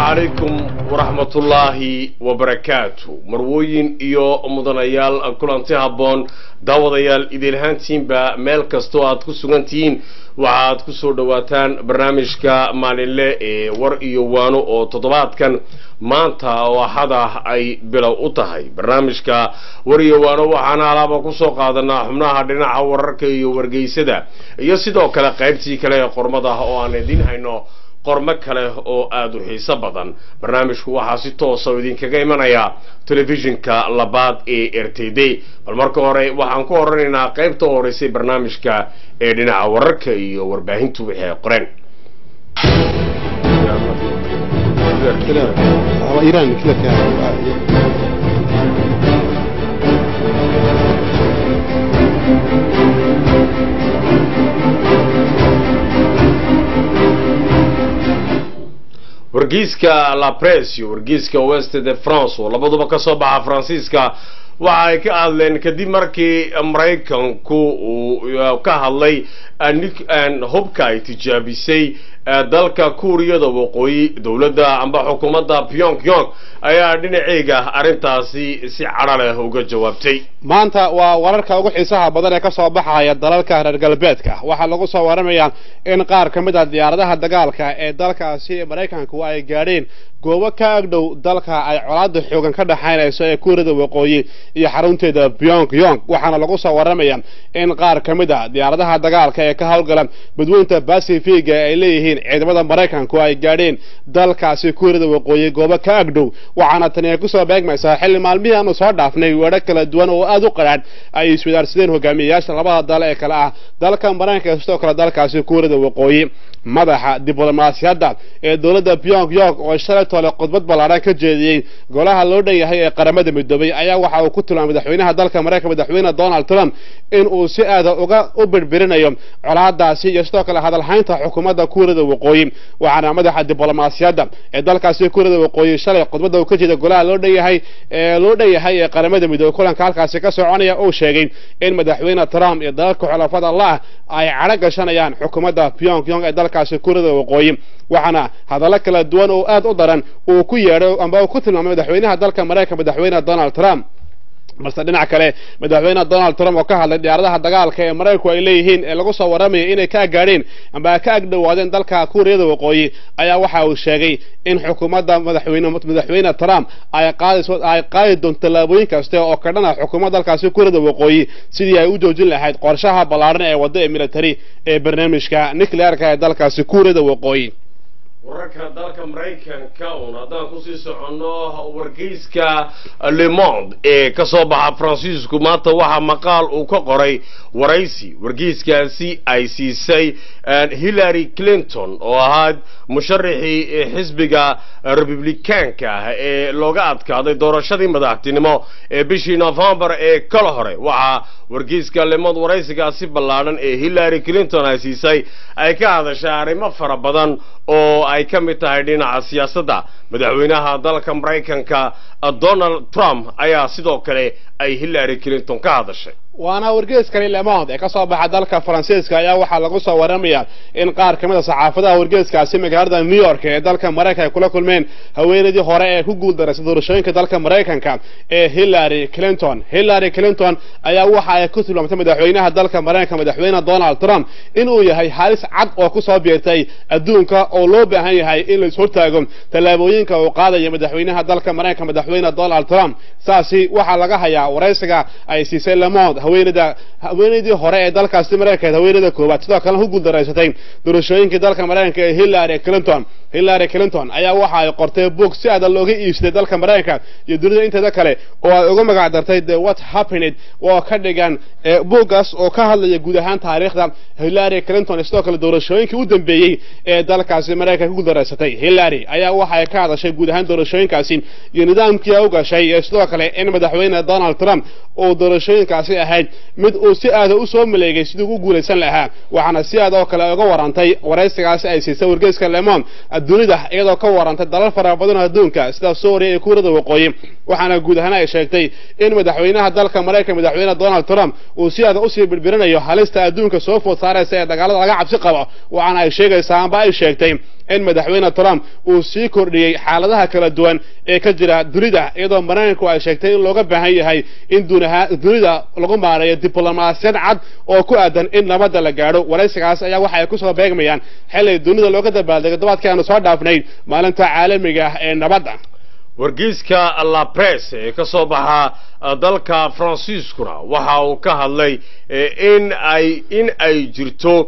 calaykum waraxmatullaahi wabarakaatu marwooyin iyo mudanayaal kulanti habboon daawadayaal idiilhaantiinba meel kastoo aad ku sugan tihiin waxaad ku soo dhowaataan barnaamijka maalinle ee war iyo waano oo toddobaadkan maanta oo axada ay bilow u tahay barnaamijka war iyo waano waxaana alaaba kusoo qaadanaa xubnaha dhinaca wararka iyo wargeysada iyo sidoo kale qaybtii kale ee qormada oo aan idiin hayno qormo kale oo aada u xiiso badan barnaamijku waxaa si toosa oo idinkaga imanaya telefishinka labaad ee r t d bal marka hore waxaan ku horanaynaa qaybta horeysay barnaamijka ee dhinaca wararka iyo warbaahintu wixii ay qoreen wargeyska la press iyo wargeyska west de france oo labaduba ka soo baxa faransiiska waxa ay ka hadleen kadib markii maraykanku uu ka hadlay hubka ay tijaabisay dalka kuuriyada waqooyi dowladda amba xukuumadda pyong yong ayaa dhinaceega arrintaasi si cadho leh uga jawaabtay maanta waa wararka ugu xiisaha badan ee ka soo baxaya dalalka reer galbeedka waxaa lagu soo waramayaa in qaar ka mid a diyaaradaha dagaalka ee dalkaasi maraykanku ay gaadheen goobo ka agdhow dalka ay colaada xoogan ka dhaxaynayso ee kuuriyada waqooyi iyo xarunteeda pyong yong waxaana lagu soo waramaya in qaar ka mid a diyaaradaha dagaalka ee ka howlgala badweynta bacifiga ay leeyihiin ciidamada maraykanku ay gaadheen dalkaasi kuuriyada waqooyi goobo ka agdhow waxaana tani ay kusoo beegmaysaa xilli maalmihii aanu soo dhaafnay weedho kala duwan oo aada u qadhaadh ay iswadaarsadeen hogaamiyeyaasha labada dal ee kale ah dalka maraykanka sidoo kale dalkaasi kuuriyada waqooyi madaxa diblomaasiyadda ee dowladda pyong yong oo shalay tole khudbad ballaadhan ka jeediyey golaha loo dhan yahay ee qaramada midoobay ayaa waxa uu ku tilmaamay madaxweynaha dalka maraykanka madaxweyne donald trump in uu si aada uga u birbirinayo colaadaasi iyo sidoo kale hadalhaynta xukuumadda kuuriyada waqooyi waxaana madaxa diblomaasiyadda ee dalkaasi kuuriyada waqooyi shalay khudbadda uu ka jeeday golaha loo dhan yahay ee loo dhan yahay ee qaramada midoobay kulanka halkaasi ka soconaya uu sheegay in madaxweyne trump iyo dalalka xulafada la ay cadho gashanayaan xukuumadda pyong yong ee dalkaasi kuuriyada waqooyi waxaana hadallo kala duwan oo aada u daran uu ku yeedhay amba uu ku tilmaamay madaxweynaha dalka maraykanka madaxweyne donald trump balse dhinac kale madaxweyne donald trump oo ka hadlay diyaaradaha dagaalka ee maraykanku ay leeyihiin ee lagu soo warramaya inay ka gaadheen amba ka agdhowaadeen dalka kuuriyada waqooyi ayaa waxa uu sheegay in xukuumadda madaxweyne madaxweyne trump ay qaadayso ay qaadi doonto tallaabooyin kaste oo ka dhan ah xukuumadda dalkaasi kuuriyada waqooyi sidii ay u joojin lahayd qorshaha ballaadhan ee wadda ee military ee barnaamijka nuclearka ee dalkaasi kuuriyada waqooyi wararka dalka maraykanka uun haddaan kusii soconno wargeyska le monde ee ka soo baxa faransiisku maanta waxaa maqaal uu ka qoray waraysi wargeyskaasi ay siisay hillary clinton oo ahayd musharaxii xisbiga republikaanka ah ee looga adkaaday doorashadii madaxtinimo ee bishii novembar ee kala hore waxaa wargeyska le monde waraysigaasi ballaadhan ee hillary clinton ay siisay ay ka hadashay arrimo fara badan oo ay ka mid tahay dhinaca siyaasadda madaxweynaha dalka maraykanka donald trump ayaa sidoo kale ay hillary clinton ka hadashay waana wargeeskani lemond ee ka soo baxa dalka faransiiska ayaa waxaa lagu soo warramaya in qaar ka mid a saxaafadaha wargeeskaasi magaalada new york ee dalka maraykanka ay kula kulmeen haweenaydii hore ee ku guuldarraysay doorashooyinka dalka maraykanka ee hillary clinton hillary clinton ayaa waxa ay ku tilmaamtay madaxweynaha dalka maraykanka madaxweyne donald trump inuu yahay halis cad oo kusoo biirtay adduunka oo loo baahan yahay in la ishortaago tallaabooyinka uu qaadaya madaxweynaha dalka maraykanka madaxweyne donald trump saasi waxaa laga hayaa waraysiga ay siisay lemond haweenada haweenaydii hore ee dalkaasi maraykanka haweenada koowaad sidoo kalena ku guuldaraysatay doorashooyinkii dalka maraykanka ee hillary clinton hillary clinton ayaa waxa ay qortay boog si aada looga iibsaday dalka maraykanka iyo dunida inteeda kale oo ay uga magac dartay the what happened oo ka dhigan booggaas oo ka hadlaya guud ahaan taariikhda hillary clinton sidoo kale doorashooyinkii u dambeeyey ee dalkaasi maraykanka ku guuldaraysatay hillary ayaa waxa ay ka hadashay guud ahaan doorashooyinkaasi iyo nidaamkii ay u gashay iyo sidoo kale in madaxweyne donald trump uu doorashooyinkaasi ahayd ahayd mid uu si aada u soo maleegay siduu u guulaysan lahaa waxaana si aad oo kale uga warantay waraysigaasi ay siisay wargeyska lemon dunida iyadoo ka warantay dalal fara badan oo adduunka sida suuriya iyo kuurada waqooyi waxaana guud ahaan ay sheegtay in madaxweynaha dalka maraykan madaxweyne donald trump uu si aada usii birbirinayo halista adduunka soo food saaraysa ee dagaalada laga cabsi qabo waxaana ay sheegaysaa amba ay sheegtay in madaxweyne trump uu sii kordhiyey xaaladaha kala duwan ee ka jira dunida iyadoo maraykanku ay sheegtay in looga baahan yahay in dunida lagu maareeyo diblomaasiyad cad oo ku aadan in nabadda la gaadho waraysigaas ayaa waxa ay kusoo beegmayaan xilli dunida looga dabaaldegay dobaadkii aanu soo dhaafnay maalinta caalamiga ah ee nabadda wargeyska la press ee ka soo baxa dalka faransiiskuna waxa uu ka hadlay in ay in ay jirto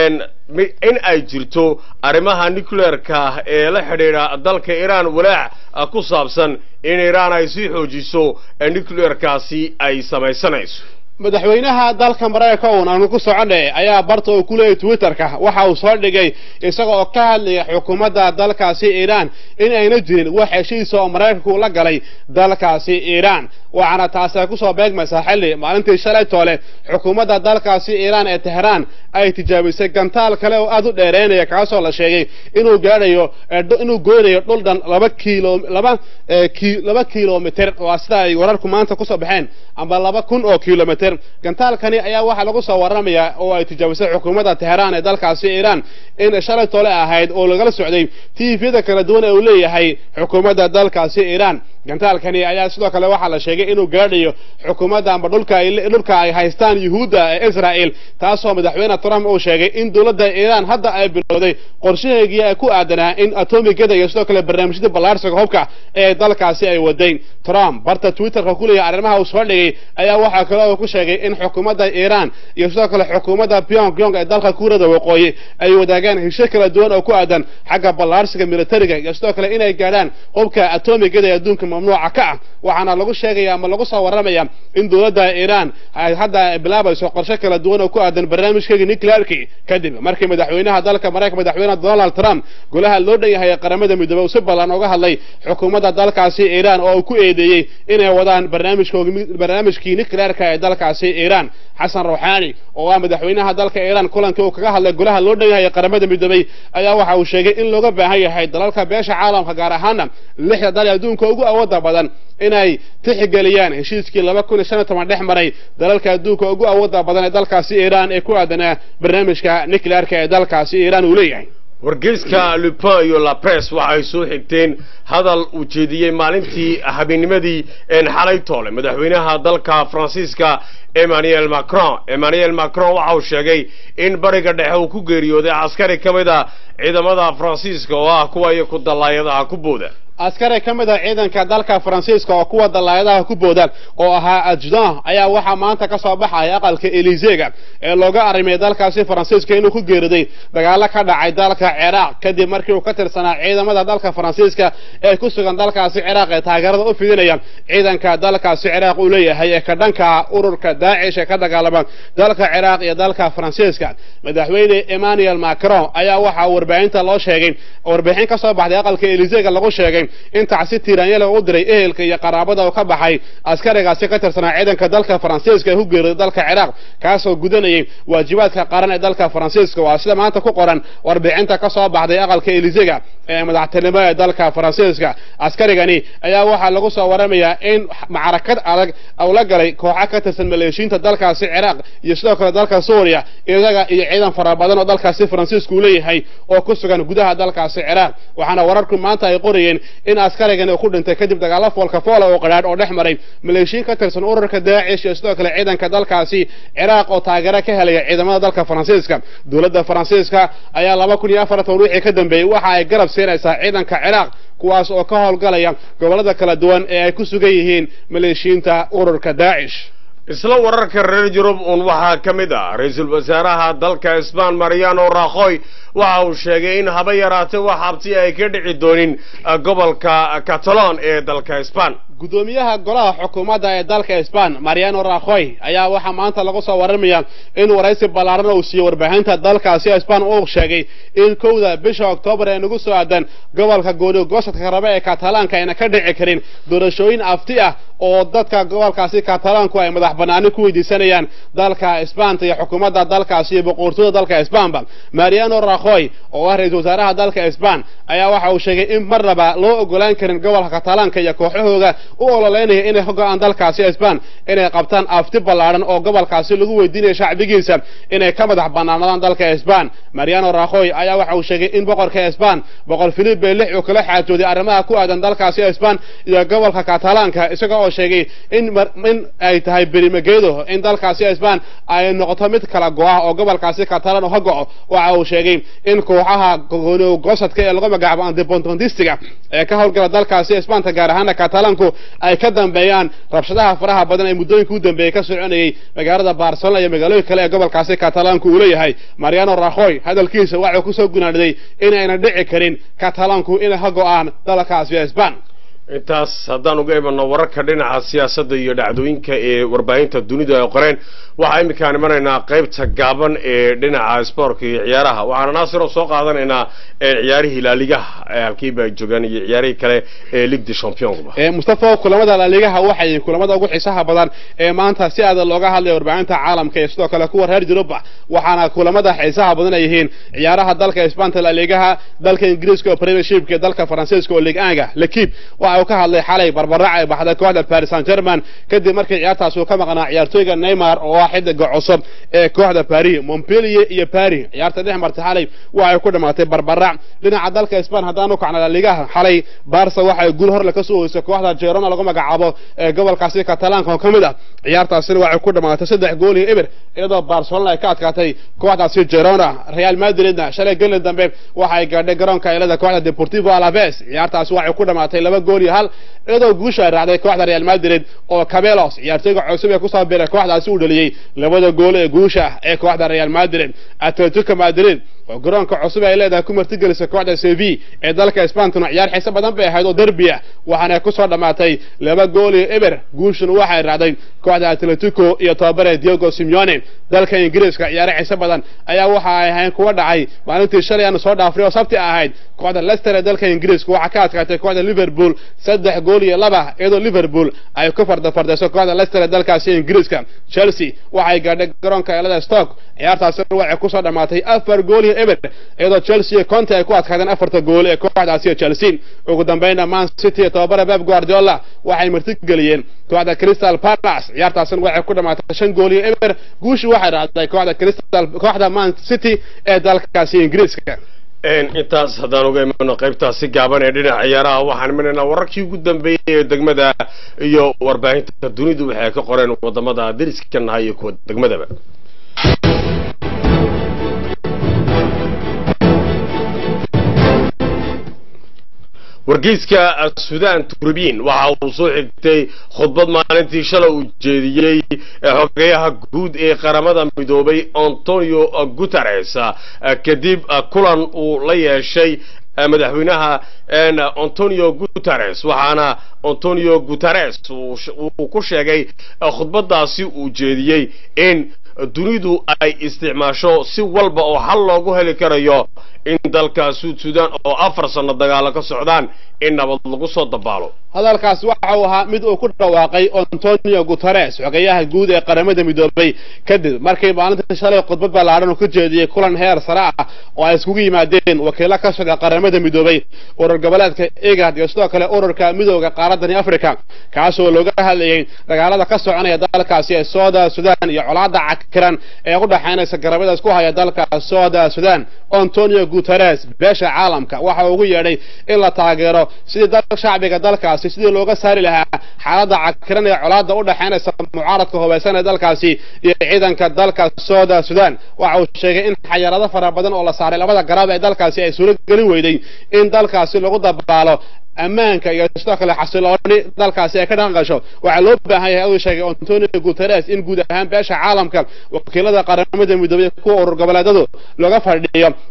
in ay jirto arrimaha nucleerka ee la xidhiidha dalka iiraan walaac ku saabsan in iiraan ay sii xoojiso nucleerkaasi ay samaysanayso madaxweynaha dalka maraykanka uun aanu ku soconay ayaa barta uu ku leeyay twitterka waxa uu soo dhigay isaga oo ka hadlaya xukuumadda dalkaasi iiraan in ayna jirin wax heshiisa oo maraykanku la galay dalkaasi iiraan waxaana taasi ay kusoo beegmaysaa xilli maalintii shalay toole xukuumadda dalkaasi iiraan ee teheraan ay tijaabisay gantaal kale oo aada u dheereynaya kaasoo la sheegay inuu gaadhayo inuu goynayo dhul dhan laba kiilo laba laba kilomitr waa sida ay wararku maanta kusoo baxeen amba laba kun oo kilomitr gantaalkani ayaa waxaa lagu soo waramayaa oo ay tijaabisay xukuumadda teheraan ee dalkaasi iiraan in shalay toole ahayd oo lagala socday tviyada kala duwan ee uu leeyahay xukuumadda dalkaasi iiraan gantaalkani ayaa sidoo kale waxaa la sheegay inuu gaadhayo xukuumadda amba dhulka ay dhulka ay haystaan yuhuudda ee israa'el taasoo madaxweyne trump uu sheegay in dowladda iiraan hadda ay bilowday qorshaheegii ay ku aadanaa in atomigada iyo sidoo kale barnaamijyada ballaarsiga hubka ee dalkaasi ay wadayn trump barta twitterka ku leeyahay arrimaha uu soo dhigay ayaa waxaa kale oo ku sheegay in xukuumadda iiraan iyo sidoo kale xukuumadda pyongyong ee dalka kuurada waqooyi ay wadaagaan hesho kala duwan oo ku aadan xagga ballaarsiga militariga iyo sidoo kale inay gaadhaan hubka atomigada ee adduunka mamnuuca ka ah waxaana lagu sheegaya ama lagu soo warramaya in dowladda iiraan ay hadda bilaabayso qorshe kala duwan oo ku aadan barnaamijkeega nuclearki kadib markii madaxweynaha dalka maraykan madaxweyne donald trump golaha loo dhan yahay ee qaramada midoobey uu si ballan uga hadlay xukuumadda dalkaasi iiraan oo uu ku eedeeyey inay wadaan barnaamijkii nuclearka ee dalkaasi iiraan xasan rawxaani oo ah madaxweynaha dalka iiraan kulankii uu kaga hadlay golaha loo dhan yahay ee qaramada midoobey ayaa waxa uu sheegay in looga baahan yahay dalalka beesha caalamka gaar ahaana lixda dal ee adduunka ugu awooda badan inay tixigeliyaan heshiiskii laba kun iyo shan iyo toban dhex maray dalalka adduunka ugu awooda badan ee dalkaasi iiraan ee ku aadanaa barnaamijka nuclearka ee dalkaasi iiraan uu leeyahay wargeyska lupin iyo la press waxay soo xigteen hadal uu jeediyey maalintii habeennimadii xalay toole madaxweynaha dalka faransiiska emmanuel macron emmanuel macron waxa uu sheegay in bariga dhexe uu ku geeriyooday askari ka mid a ciidamada faransiiska oo ah kuwa iyo ku dallaayadaha ku booda askari ka mid a ciidanka dalka faransiiska oo kuwa dallaayadaha ku booda oo ahaa adjudan ayaa waxaa maanta ka soo baxaya aqalka elisega ee looga arrimiyay dalkaasi faransiiska inuu ku geeriday dagaalo ka dhacay dalka ciraaq kadib markii uu ka tirsanaa ciidamada dalka faransiiska ee ku sugan dalkaasi ciraaq ee taageerada u fidinaya ciidanka dalkaasi ciraaq uu leeyahay ee ka dhanka ururka daacish ee ka dagaalama dalka ciraaq iyo dalka faransiiska madaxweyne emmanuel macron ayaa waxaa warbaahinta loo sheegay warbixin ka soo baxday aqalka elisega lagu sheegay in tacsi tiiraanyale u diray ehelka iyo qaraabada uu ka baxay askarigaasi ka tirsanaa ciidanka dalka faransiiska ee ku geeriday dalka ciraaq kaasoo gudanayay waajibaadka qaran ee dalka faransiiska waa sida maanta ku qoran warbixinta ka soo baxday aqalka elisega ee madaxtinimo ee dalka faransiiska askarigani ayaa waxaa lagu soo waramayaa in macrakad adag uu la galay kooxa ka tirsan maleeshiinta dalkaasi ciraaq iyo sidoo kale dalka suuriya iyaga iyo ciidan fara badan oo dalkaasi faransiisku uu leeyahay oo ku sugan gudaha dalkaasi ciraaq waxaana wararku maanta ay qorayeen in askarigani uu ku dhintay kadib dagaalo foolka foola oo qadhaadh oo dhex maray maleeshiin ka tirsan ururka daacish iyo sidoo kale ciidanka dalkaasi ciraaq oo taageero ka helaya ciidamada dalka faransiiska dowladda faransiiska ayaa laba kun iyo afartan wixii ka dambeeyey waxa ay garab siinaysaa ciidanka ciraaq kuwaas oo ka howlgalaya gobollada kala duwan ee ay ku sugan yihiin maleeshiinta ururka daacish isla wararka reer yurub uun waxaa ka mid ah ra-iisul wasaaraha dalka isbaan mariano rakhoy waxa uu sheegay in haba yaraatee wax habti ay ka dhici doonin gobolka cataloon ee dalka sban gudoomiyaha golaha xukuumadda ee dalka sban mariano rakhoy ayaa waxaa maanta lagu soo warramaya in waraysi ballaaran uu siiyey warbaahinta dalkaasi sban uu sheegay in kowda bisha oktoobar ee nagu soo aadan gobolka gooni gosadka rabe ee katalaanka ayna ka dhici karin doorashooyin afti ah oo dadka gobolkaasi katalaanku ay madax banaani ku weydiisanayaan dalka sbanta iyo xukuumadda dalkaasi iyo boqortooyda dalka sbanba mariano rakhoy oo ah ra-iisul wasaaraha dalka sban ayaa waxa uu sheegay in marnaba loo ogolaan karin gobolka katalaanka iyo kooxahooga u ololeynaya inay ka go-aan dalkaasi sban inay qabtaan afti ballaaran oo gobolkaasi lagu weydiinayo shacbigiisa inay ka madax banaanadaan dalka sban mariano rakhoy ayaa waxa uu sheegay in boqorka sban boqor filipe lix uu kala xaajooday arrimaha ku aadan dalkaasi sban iyo gobolka katalaanka isaga oo sheegay in in ay tahay berimageedo in dalkaasi sban ay noqoto mid kala go-ah oo gobolkaasi katalaan oo ka go-o waxa uu sheegay in kooxaha gosadka ee lagu magacaabo andepontondistiga ee ka howlgala dalkaasi sbanta gaar ahaana katalaanku ay ka dambeeyaan rabshadaha faraha badan ee muddooyinka u dambeeyey ka soconayay magaalada barcelona iyo magaalooyin kale ee gobolkaasi katalaanku uu leeyahay mariano rakhoy hadalkiisa waxuu kusoo gunaaniday inayna dhici karin katalaanku inay ka go-aan dalkaasi sban intaas haddaan uga imanno wararka dhinaca siyaasadda iyo dhacdooyinka ee warbaahinta dunida ay qoreen waxaa iminkaan imanaynaa qaybta gaaban ee dhinaca spoortka iyo ciyaaraha waxaana naasiroo soo qaadanaynaa ciyaarihii laaligaha halkiiba ay joogaan iyo ciyaarihii kale ee ligue de championba mustafa kulamada laaligaha waxay kulamada ugu xiisaha badan ee maanta si aada looga hadlaya warbaahinta caalamka iyo sidoo kale kuwa reer yuruba waxaana kulamada xiisaha badan ay yihiin ciyaaraha dalka isbanta laaligaha dalka ingiriiska oo premiershipka iyo dalka faransiiska oo ligue anga lekib waxa uu ka hadlay xalay barbarac ay baxday kooxda paris saint german kadib markii ciyaartaas uu ka maqnaa ciyaartooyga neymar oo ah xidiga cusub ee kooxda paris montpellier iyo paris ciyaarta dhex martay xalay waxay ku dhamaatay barbarac dhinaca dalka sban haddaan u kacna laligaha xalay barsa waxay guul horle ka soo hoysay kooxda jerona lagu magacaabo ee gobolkaasi katalaanka oo ka mid ah ciyaartaasina waxay ku dhamaatay saddex gool iyo eber iyadoo barcelona ay ka adkaatay kooxdaasi jerona real madridna shalay gelin dambe waxay gaadhay garoonka ilada kooxda deportivo alaves ciyaartaasi waxay ku dhamaatay laba gool iyo hal iyadoo guusha ay raacday kooxda real madrid oo cabelos ciyaartooyga cusub ee kusoo biray kooxdaasi uu dhaliyey labada gool ee guusha ee kooxda real madrid atletico madrid oo garoonka cusub ay leedahay ku martigelisay kooxda sevi ee dalka sbantuna ciyaar xiise badan bay ahayd oo derbi ah waxaana kusoo dhammaatay laba gool iyo eber guushuna waxay raacday kooxda atletico iyo tababare diego simeone dalka ingiriiska ciyaare xiise badan ayaa waxa ay ahayn kuwa dhacay maalintii shalay aanu soo dhaafray oo sabti ahayd kooxda leicester ee dalka ingiriiska waxaa ka adkaatay kooxda liverpool saddex gool iyo laba iyadoo liverpool ay ku fardafardayso kooxda leicester ee dalkaasi ingiriiska chelsea waxay gaadhay garoonka elada stock ciyaartaasina waxay kusoo dhammaatay afar gool iyo eber iyadoo chelsea iyo conte ay ku adkaadeen afarta gool ee kooxdaasi chelsea ugu dambeynna man city iyo tababara pep guardiola waxay martigeliyeen kooxda crystal palace ciyaartaasina waxay ku dhamaatay shan gool iyo eber guushii waxay raacday kooxda crystal kooxda man city ee dalkaasi ingiriiska intaas haddaan uga imano qaybtaasi gaaban ee dhinaca ciyaaraha waxaan imanaynaa wararkii ugu dambeeyey ee degmada iyo warbaahinta dunidu waxay ka qoreen wadamada dariska nahay iyo kuwa degmadaba wargeyska sudan turbiin waxa uu soo xigtay khudbad maalintii shalay uu jeediyey xogeyaha guud ee qaramada midoobay antonio guteres kadib kulan uu la yeeshay madaxweynaha antonio guteres waxaana antonio guteres uu ku sheegay khudbadaasi uu jeediyey in dunidu ay isticmaasho si walba oo xal loogu heli karayo in dalka suud sudan oo afar sano dagaalo ka socdaan in nabad lagu soo dabaalo hadalkaas waxa uu ahaa mid uu ku dhawaaqay antonio guteres xogeyaha guud ee qaramada midoobay kadib markii maalinta shalay khudbad ballaaran uu ka jeediyey kulan heer sare ah oo ay iskugu yimaadeen wakiilo ka socda qaramada midoobay urur goboleedka egad iyo sidoo kale ururka midooda qaaradani africa kaasoo looga hadlayay dagaalada ka soconaya dalkaasi ee sooda sudan iyo colaada cakiran ee u dhaxaynaysa garabadaas ku haya dalka sooda sudan antonio guteres beesha caalamka waxa uu ugu yeedhay in la taageero sidii dal shacbiga dalkaasi sidii looga saari lahaa xaaladda cakiran ee colaada u dhaxaynaysa mucaaradka hubaysan ee dalkaasi iyo ciidanka dalka sooda sudan waxa uu sheegay in xayarado fara badan oo la saaray labada garab ee dalkaasi ay suuro gelin weyday in dalkaasi lagu dabaalo ammaanka iyo sidoo kale xasilooni dalkaasi ay ka dhaqan gasho waxaa loo baahan yahay uu sheegay antonio guteres in guud ahaan beesha caalamka wakiilada qaramada midoobay kuwa urur goboleedadu looga fadhiyo inay ka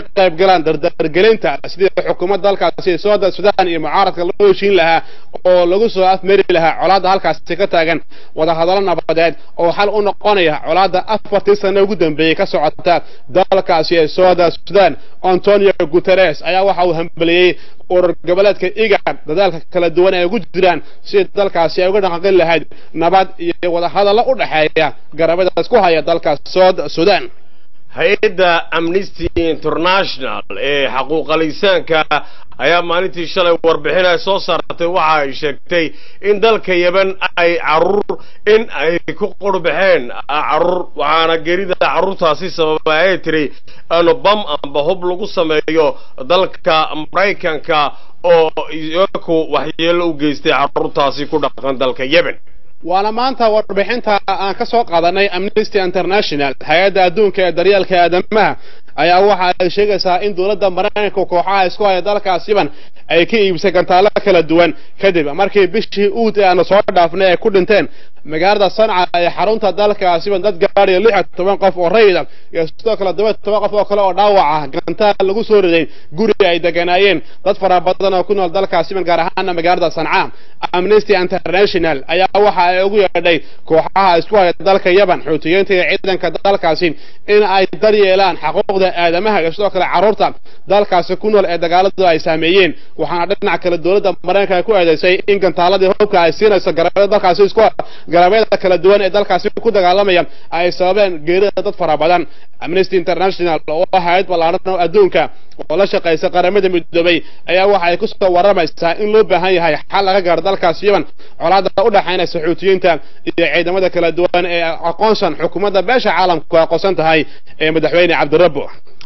qayb galaan dardargelinta sidii xukuumadda halkaasi sooda sudan iyo mucaaradka loo heshiin lahaa oo lagu soo afmeri lahaa colaadda halkaasi ka taagan wadahadallo nabadeed oo xal u noqonaya colaadda afartii sano ugu dambeeyey ka socota dalkaasi ee sooda sudan antonio guteres ayaa waxa uu hambeliyey urur goboleedka igad dadaalka kala duwan ay ugu jiraan si dalkaasi ay uga dhaqaqin lahayd nabad iyo wadahadallo u dhexeeya garabadaas ku haya dalka sood sudan hay-adda amnesty international ee xaquuqalisaanka ayaa maalintii shalay warbixin ay soo saartay waxa ay sheegtay in dalka yeban ay caruur in ay ku qurbaxeen caruur waxaana gerida carruurtaasi sababa ay tiri bam amba hub lagu sameeyo dalka maraykanka oo iyaku waxyeello u geystay carruurtaasi ku dhaqan dalka yemen waana maanta warbixinta aan ka soo qaadanay amnesty international hay-adda adduunka ee daryeelka aadamaha ayaa waxa ay sheegaysaa in dowladda maraykanka kooxaha isku haya dalkaas yemen ay ka iibisay gantaallo kala duwan kadib markii bishii uud ee aanu soo dhaafnay ay ku dhinteen magaalada sanca ee xarunta dalkaas yemen dad gaadhaya lix iyo toban qof oo rayida iyo sidoo kale toban toban qof oo kale oo dhaawaca gantaal lagu soo riday guri ay deganaayeen dad fara badan oo ku nool dalkaas yemen gaar ahaana magaalada sanca amnesty international ayaa waxa ay ugu yeedhay kooxaha isku haya dalka yemen xuutiyiinta iyo ciidanka dalkaasi in ay daryeelaan xaquuqda aadamaha iyo sidoo kale carruurta dalkaasi ku nool ee dagaaladu ay saameeyeen waxaana dhinac kale dowladda maraykanka ku eedeysay in gantaaladii hubka ay siinayso garabyada dalkaasi isku garabyada kala duwan ee dalkaasi ku dagaalamaya ay sababeen geerida dad fara badan amnesty international oo hay-ad ballaaran oo adduunka oo la shaqaysa qaramada midoobay ayaa waxa ay kusoo waramaysaa in loo baahan yahay xal laga gaaro dalkaas yemen colaada u dhaxaynaysa xuutiyiinta iyo ciidamada kala duwan ee aqoonsan xukuumadda beesha caalamku aqoonsan tahay ee madaxweyne cabdirabbo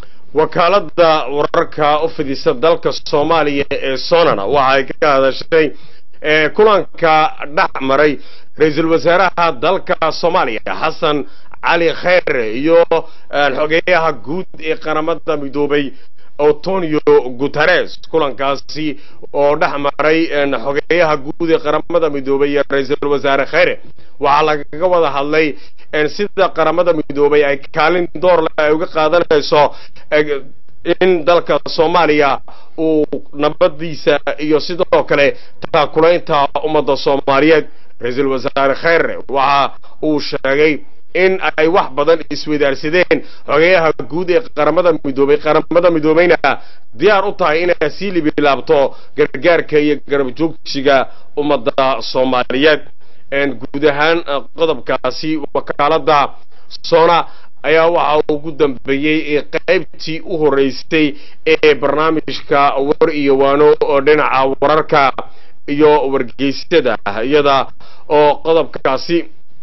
wakaaladda wararka u fidisa dalka soomaaliya ee sonana waxa ay ka hadashay kulanka dhex maray ra-iisul wasaaraha dalka soomaaliya xasan cali kheyre iyo xogeeyaha guud ee qaramada midoobay antonio guteres kulankaasi oo dhex maray xogeeyaha guud ee qaramada midoobay iyo ra-iisul wasaare kheyre waxaa lagaga wada hadlay sida qaramada midoobay ay kaalin doorle ay uga qaadanayso in dalka soomaaliya uu nabadiisa iyo sidoo kale taakulaynta ummadda soomaaliyeed ra-iisul wasaare kheyre waxa uu sheegay in ay wax badan iswadaarsadeen xogeeyaha guud ee qaramada midoobay qaramada midoobayna diyaar u tahay inay sii libilaabto gargaarka iyo garab joogsiga ummadda soomaaliyeed guud ahaan qodobkaasi wakaaladda sona ayaa waxa ugu dambeeyey qaybtii u horeysay ee barnaamijka war iyo waano oo dhinaca wararka iyo wargeysyada iyada oo qodobkaasi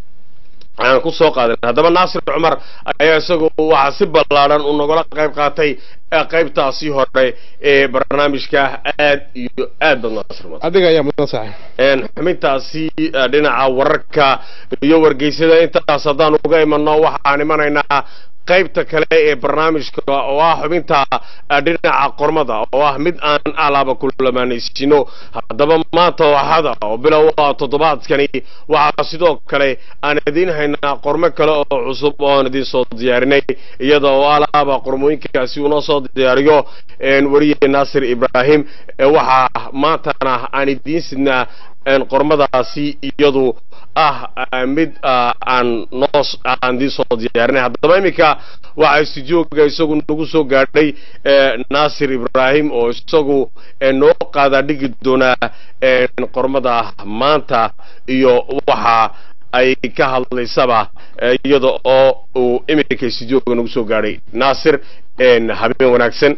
aan ku soo qaadan haddaba naasir cumar ayaa isagu waxaa si ballaadhan uu nagala qayb qaatay qaybtaasi hore ee barnaamijka aad iyo aad bad naasir cumar adiga ayaa mudan saaxiib xubintaasi dhinaca wararka iyo wargeysyada intaas haddaan uga imano waxaan imanaynaa qaybta kale ee barnaamijka oo ah xubinta dhinaca qormada oo ah mid aan alaaba kulamaanaysino haddaba maanta waxada oo bilow ah toddobaadkani waxaa sidoo kale aan idiin haynaa qormo kale oo cusub oo aan idiin soo diyaarinay iyada oo alaaba qormooyinkaasi uunoo soo diyaariyo weriye naasir ibraahim waxaa maantana aan idiin sidnaa qormadaasi iyadu ah mid aan noo aan idiin soo diyaarinay haddaba iminka waxaa stuudioga isagu nagu soo gaadhay naasir ibraahim oo isagu noo qaadaa dhigi doonaa qormada maanta iyo waxa ay ka hadlaysaba iyada oo uu iminka stuudioga nagu soo gaadhay naasir habeen wanaagsan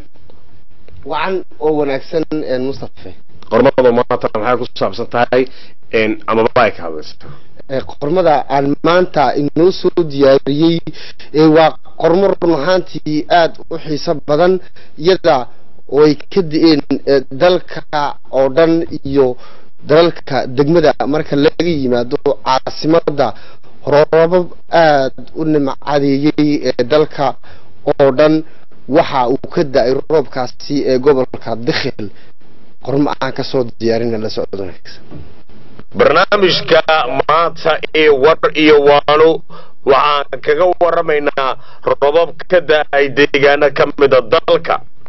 wacan oo wanaagsan mustafe qormada maanta maxay ku saabsan tahay amaba ay ka hadlaysa qormada aan maanta inoo soo diyaariyey waa qormo run ahaantii aada u xiiso badan iyada oo ay ka di-een dalka oo dhan iyo dalalka degmada marka laga yimaado caasimada roobab aada u nimcadeeyey ee dalka oo dhan waxa uu ka da-ay roobkaasi ee gobolka dikhil qormo aan ka soo diyaarina la socdo barnaamijka maanta ee war iyo waano waxaan kaga waramaynaa robab ka da-ay deegaano ka mida dalka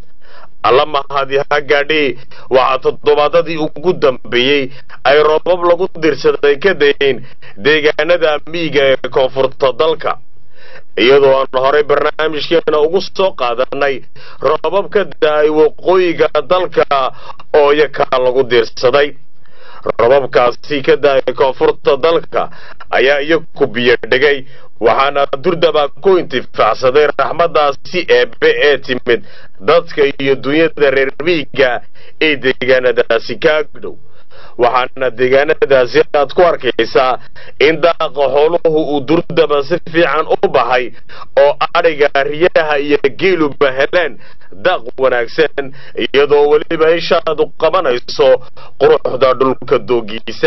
alla mahadi ha gaadhee waxaa toddobaadadii ugu dambeeyey ay roobab lagu dirsaday ka dayeen deegaanada miyiga ee koonfurta dalka iyadoo aan horey barnaamijkeena ugu soo qaadanay roobab ka da-ay waqooyiga dalka oo iyakaa lagu diirsaday robabkaasi ka da-ay koonfurta dalka ayaa iyaku biyo dhigay waxaana durdaba ku intifaacsaday raxmadaasi eebe ee timid dadka iyo dunyada reer miyiga ee deegaanadaasi ka agdhow waxaana deegaanadaasi aad ku arkaysaa in daaqa xooluhu uu durdaba si fiican u baxay oo adhiga riyaha iyo geeluba heleen daaq wanaagsan iyadoo weliba ishaadu qabanayso quruxda dhulka doogiisa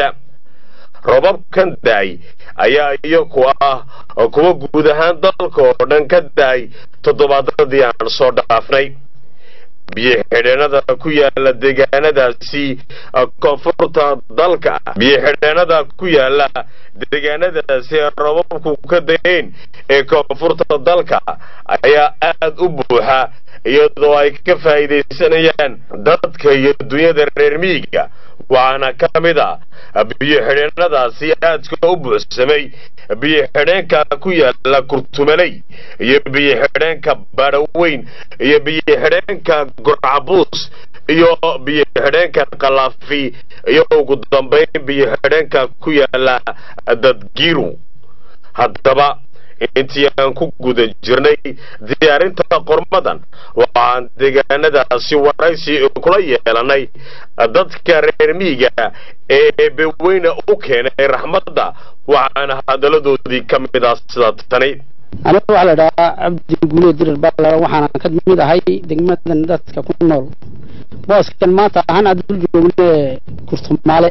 robabkan daay ayaa iyaku ah kuwa guud ahaan dalka oo dhan ka daay toddobaadadii aan soo dhaafnay biyo xidheenada ku yaala deegaanadaasi koonfurta dalka biyo xidheenada ku yaala deegaanadaasi ee robabku ka dayeen ee koonfurta dalka ayaa aada u buuxa iyadoo ay ka faa'iidaysanayaan dadka iyo dunyada reer miyiga waxaana ka mid a biyo xidheenadaasi aadka u buuxsamay biyo xidheenka ku yaala kurtumaley iyo biyo xidheenka badhaweyn iyo biyo xidheenka gurcabuus iyo biyo xidheenka kalaafi iyo ugu dambayn biyo xidheenka ku yaala dadgiru haddaba intii aan ku guda jirnay diyaarinta qormadan waxaan deegaanadaasi waraysi kula yeelanay dadka reer miyiga ee beweyne u keenay raxmadda waxaana hadaladoodii ka mid ah sida tani aniga waxaa la idhahaa cabdi guulee dirir baa waxaana ka mid ahay degmadan dadka ku nool booskan maanta ahaan aad dul joogne kurtumaale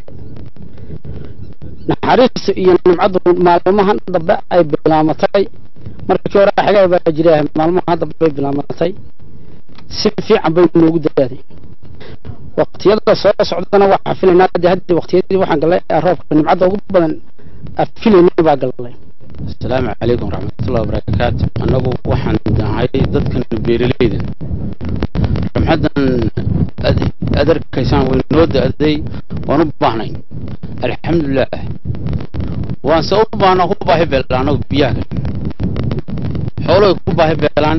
naxariista iyo nimcaddu maalmahan dambe ay bilaamatay markii hore xagaa baa jira maalmahan dambe bay bilaamatay si fiican bay noogu daaday waqtiyada soo socdana waxaa filaynaa de hadda waqtiyadii waxaan galay roobka nimcadda ugu badan filaynay baa galay asalaamu calaykum waraxmatullahi wabarakaatu annagu waxaan nahay dadkan beeraleyda ramxaddan aad arkaysaan way noo da-day waan u baahnay alxamdulilah waan se u baahna ku baahi beelaan anagu biyaha xoolo way ku baahi beelaan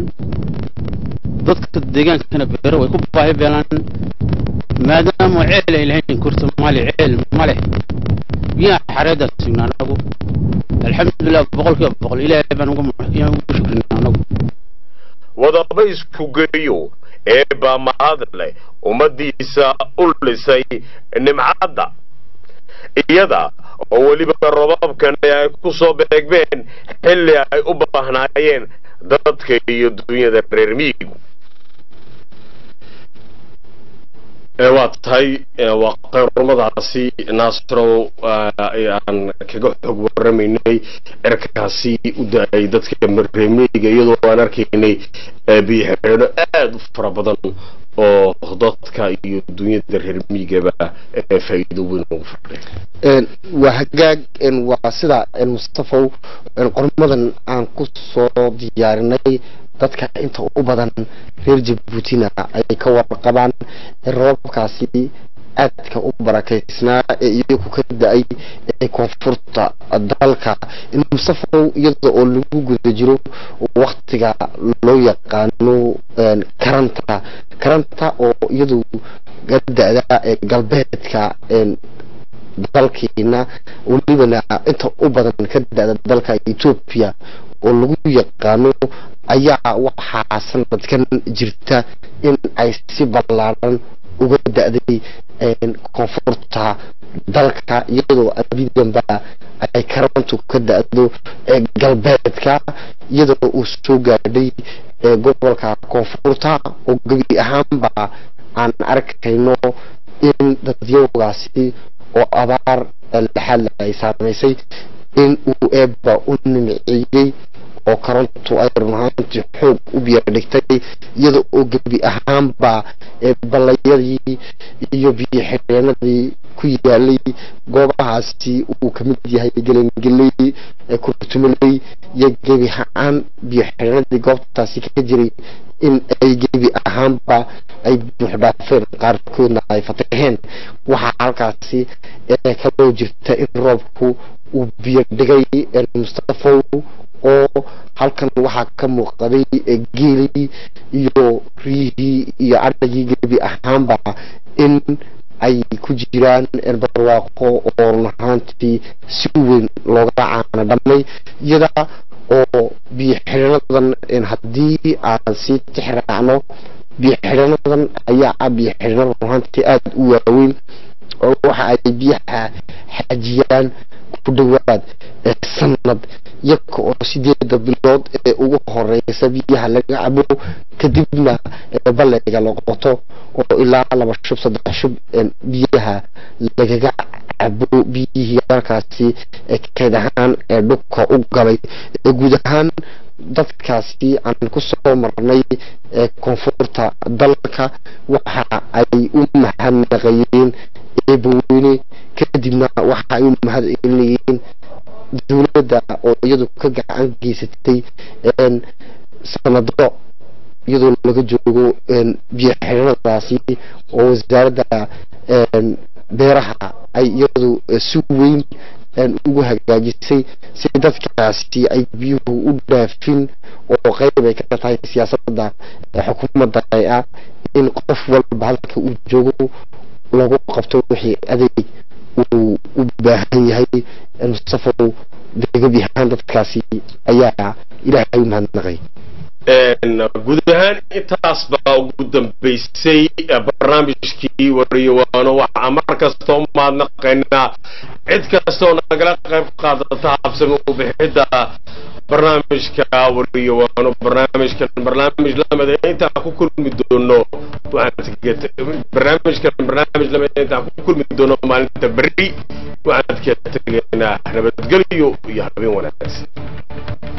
dadka deegaankana beero way ku baahi beelaan maadaama ceel ay lahayn kurta mali ceel male biyaha xareedaan sugnaa anagu alxamdulilah boqolkiiba boqol ilaahay baan ugu shukrinaa anagu wadaba isku geeyo eebaa mahad leh ummadiisa u lisay nimcadda iyada oo weliba robabkan ay ku soo beegmeen xilli ay u baahnaayeen dadka iyo dunyada reer miyigu waa tahay waa qayrumadaasi naasrow aan kaga xog waramaynay erkaasi u da-ay dadka reermiyiga iyadoo aan arkaynay biyo xidheeno aada u fara badan oo dadka iyo dunyada reer miyigaba faa'iido weyn ugu fadhiya waa hagaag waa sida mustafow qormadan aan ku soo diyaarinay dadka inta u badan reer jabuutina ay ka warqabaan robabkaasi aadka u barakaysnaa ee iyagu ka da-ay ee koonfurta dalka mustafow iyada oo lagu guda jiro waktiga loo yaqaano karanta karanta oo iyadu ka da-da ee galbeedka dalkiina welibana inta u badan ka da-da dalka etoobiya oo lagu yaqaano ayaa waxaa sanadkan jirta in ay si ballaaran uga da-day koonfurta dalka iyadoo abidanba ay karantu ka da-do galbeedka iyadoo uu soo gaadhay gobolka koonfurta oo gebi ahaanba aan arkayno in dadyawgaasi oo abaar laxaad ay saamaysay in uu eebba u nimciyey oo karantu ay run ahaantii xoog u biyadhigtay iyada oo gebi ahaanba ballayadii iyo biyo xidheenadii ku yaalay goobahaasi uu kamid yahay gelangeley kurtumaley iyo gebi ahaan biyo xidheenadii goobtaasi ka jiray in ay gebi ahaanba ay buuxdhaafeen qaarkoodna ay fataheen waxaa halkaasi kaloo jirta in roobku uu biyo dhigay mustafow oo halkan waxaa ka muuqday geelii iyo riyihii iyo adhagii gebi ahaanba in ay ku jiraan barwaaqo oo run ahaantii si weyn looga caana dhamay iyada oo biyo xidhanadan haddii aan sii tixraacno biyo xidhanadan ayaa ah biyo xidhano run ahaantii aada u waaweyn oo waxa ay biyaha xajiyaan ku dhowaad sanad yaka oo sideeda bilood ee ugu horeysa biyaha laga cabo kadibna ballayga la qoto oo ilaa laba shub saddex shub biyaha lagaga cabo biyihii halkaasi kayd ahaan ee dhulka u galay guud ahaan dadkaasi aan kusoo marnay koonfurta dalka waxa ay u mahadnaqayeen eebaweyne kadibna waxa ay u mahad celinayeen dowladda oo iyadu ka gacan geysatay sanado iyadoo laga joogo biyo xidhanadaasi oo wasaaradda beeraha ay iyadu si weyn ugu hagaajisay si dadkaasi ay biyuhu u dhaafin oo qeyb ay ka tahay siyaasadda xukuumadda ah in qof walba halka uu joogo lagu qabto wixii adeeg uu u baahan yahay mustafow gebi ahaan dadkaasi ayaa ilaahay u mahadnaqay guud ahaan intaas baa ugu dambeysay barnaamijkii wariyawaano waxaa mar kastoo mahadnaqaynaa cid kastoo nagala qayb qaadata habsami u bixidda barnaamijka wariyawaano barnaamijkan barnaamij lamida intaan ku kulmi doono barnaamijkan barnaamij lamida intaan ku kulmi doono maalinta berri waxaan ka tegaynaa nabadgelyo iyo habeen wanaagsan